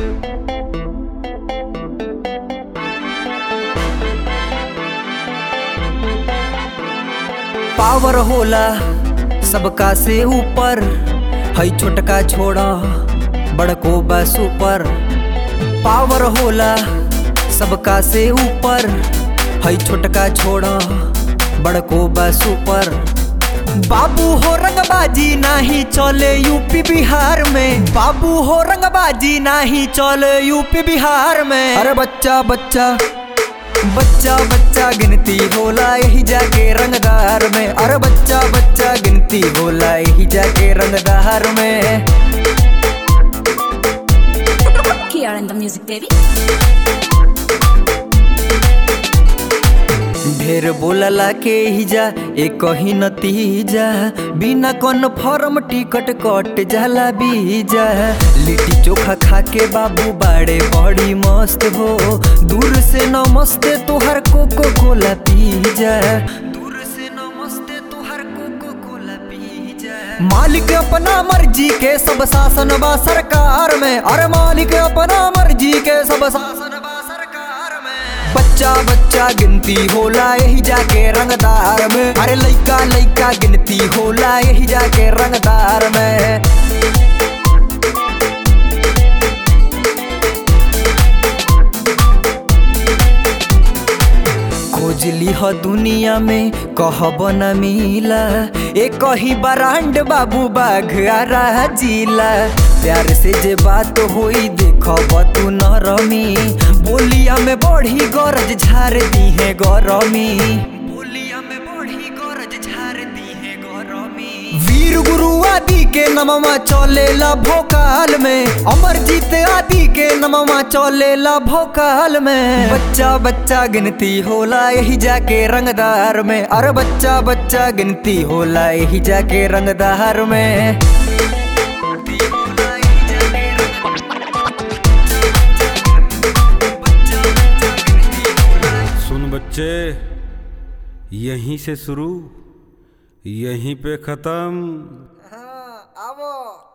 Power होला सबका से ऊपर हई छोटका छोड़ा बड़को बा सुपर पावर होला सबका से ऊपर हई छोटका छोड़ा बड़को बा सुपर बाबू हो रंगबाजी नाही चले यूपी बिहार में बाबू हो रंगबाजी नाही चले यूपी बिहार में अरे बच्चा बच्चा बच्चा बच्चा गिनती होला यही जाके रंगदार में अरे बच्चा बच्चा गिनती होला यही जाके रंगदार में Here in the music, baby. ढेर बोलला के ही जा एक ही नतीजा बिना कन्फर्म टिकट कट जाला बीजा लिट्टी चोखा खा के बाबू बाड़े बड़ी मस्त हो दूर से नमस्ते तोहर कोको कोला पी जा दूर से नमस्ते तोहर कोको कोला पी जा मालिक अपना मर्जी के सब शासन बा सरकार में अरे मालिक अपना मर्जी के सब शासन बा सरकार में बच्चा बच्चा गिनती होला यही जाके रंगदार में अरे लइका लइका गिनती होला यही जाके रंगदार में खोज लिह दुनिया में कहब न मिला एक ही बरांड बाबू बाघ आरा जिला प्यार से जे बात होई देखब तू न रमी बोलिया में बढ़ी गरज झार दी है गरमी बोलिया में बढ़ी गरज झार दी है गरमी वीर गुरु आदि के नममा चलेला भोकाल में अमरजीत आदि के नममा चलेला भोकाल में बच्चा बच्चा गिनती होला यही जाके रंगदार में अरे बच्चा बच्चा गिनती होला यही जाके रंगदार में सुन बच्चे यहीं से शुरू यहीं पे खत्म हाँ, आवो